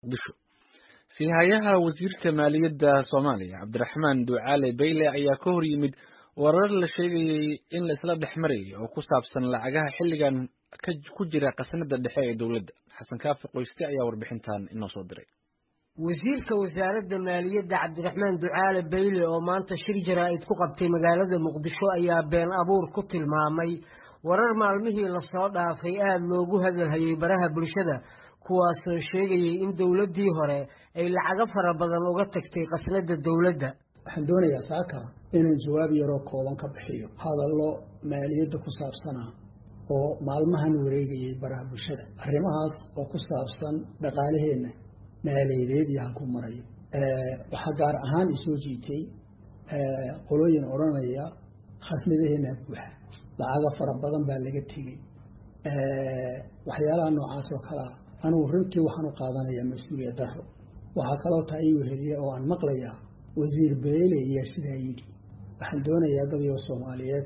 muqdisho siihayaha wasiirka maaliyadda soomaaliya cabdiraxmaan ducaale bayle ayaa ka hor yimid warar la sheegayey in la isla dhex marayay oo ku saabsan lacagaha xilligan ku jira khasnada dhexe ee dowladda xasan kaafi qoyste ayaa warbixintan inoo soo diray wasiirka wasaaradda maaliyadda cabdiraxmaan ducaale bayle oo maanta shir jaraa'id ku qabtay magaalada muqdisho ayaa been abuur ku tilmaamay warar maalmihii lasoo dhaafay aada loogu hadalhayay baraha bulshada kuwaasoo sheegayay in dowladdii hore ay lacago fara badan uga tagtay khasnada dowladda waxaan doonayaa saaka inaan jawaab yaroo kooban ka bixiyo hadallo maaliyadda ku saabsanaa oo maalmahan wareegayay baraha bulshada arrimahaas oo ku saabsan dhaqaalaheenna maaliyadeed iyo halku marayo waxaa gaar ahaan isoo jiitay qolooyin odhanaya khasnadaheenna buuxa lacago fara badan baa laga tegey waxyaalaha noocaas oo kalea anugu runtii waxaan u qaadanayaa mas-uuliyad daro waxaa kaloo taa ii weheliya oo aan maqlayaa wasiir beele ayaa sidaa yidhi waxaan doonayaa dadyo soomaaliyeed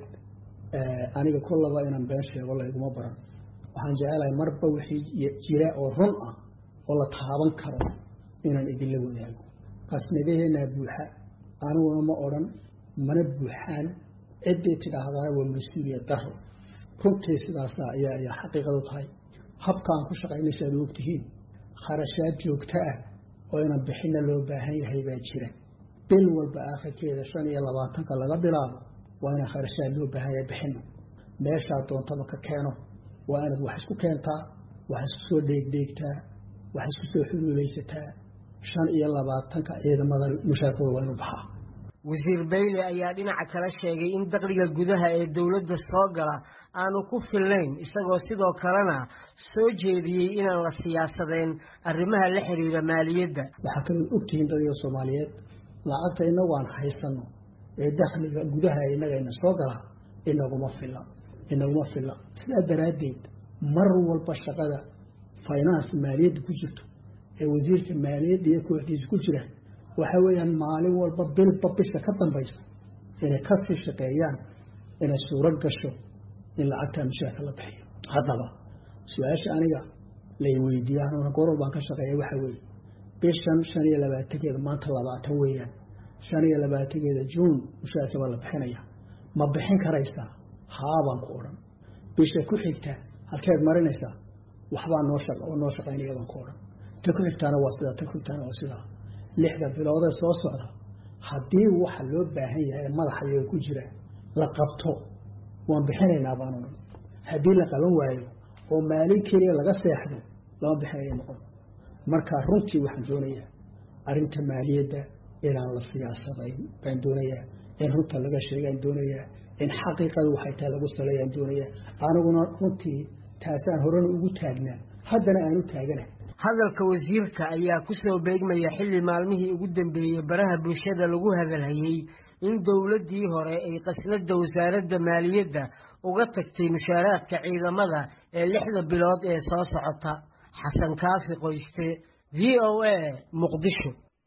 aniga kollaba inaan been sheego layguma baran waxaan jecelahay marba wixii jira oo run ah oo la taaban karo inaan idinla wadaago qasnadaheenaa buuxa aniguna ma odhan mana buuxaan ciddii tidhaahdaa waa mas-uuliyad daro runtii sidaasa ayaa ayaa xaqiiqadu tahay habka aan ku shaqaynaysa ad ogtihiin kharashaad joogto ah oo inaan bixinna loo baahan yahay baa jira bil walba aakhirkeeda shan iyo labaatanka laga bilaabo waa inaan kharashaad loo baahan yahay bixino meeshaa doontaba ka keeno waa inaad wax isku keentaa wax isku soo dheegdheegtaa wax isku soo xuluulaysataa shan iyo labaatanka ciidamada mushaarkooda waa inuu baxaa wasiir bayle ayaa dhinaca kale sheegay in dakhliga gudaha ee dowladda soo gala aanu ku filnayn isagoo sidoo kalena soo jeediyey inaan la siyaasadeen arrimaha la xiriira maaliyadda waxaa kalood ogtihiin dadka soomaaliyeed lacagta inagu aan haysano ee dakhliga gudaha inagayna soo galaa inaguma filla inaguma filla sidaa daraaddeed mar walba shaqada finance maaliyadda ku jirto ee wasiirka maaliyadda iyo kooxdiisa ku jira waxa weeyaan maalin walba bilba bisha ka dambaysa inay kasii shaqeeyaan inay suuro gasho in lacagtaa mushaarka la bixiyo haddaba su-aasha aniga lay weydiiya anuuna gorol baan ka shaqeeya waxa weeye bishan shan iyo labaatankeeda maanta labaatan weeyaan shan iyo labaatankeeda juun mushaarka baa la bixinaya ma bixin karaysaa haabaan ku odhan bisha ku xigta halkeed marinaysaa waxbaa noo oo noo shaqaynaya baan ku odhan ta ku xigtaana waa sidaa ta ku xigtaana waa sidaa lixda biloodee soo socda haddii waxa loo baahan yahay madaxa iyaga ku jira la qabto waan bixinaynaa baanu haddii la qaban waayo oo maalin keliya laga seexdo lama bixinaya noqon marka runtii waxaan doonayaa arrinta maaliyadda inaan la siyaasadayn baan doonayaa in runta laga sheegaan doonayaa in xaqiiqada waxay tahay lagu saleeyaan doonayaa aniguna runtii taasaan horena ugu taagnaa haddana aan u taagana hadalka wasiirka ayaa ku soo beegmaya xilli maalmihii ugu dambeeyey baraha bulshada lagu hadalhayey in dowladdii hore ay qasnada wasaaradda maaliyadda uga tagtay mushaaraadka ciidamada ee lixda bilood ee soo socota xasan kaafi qoyste v o a muqdisho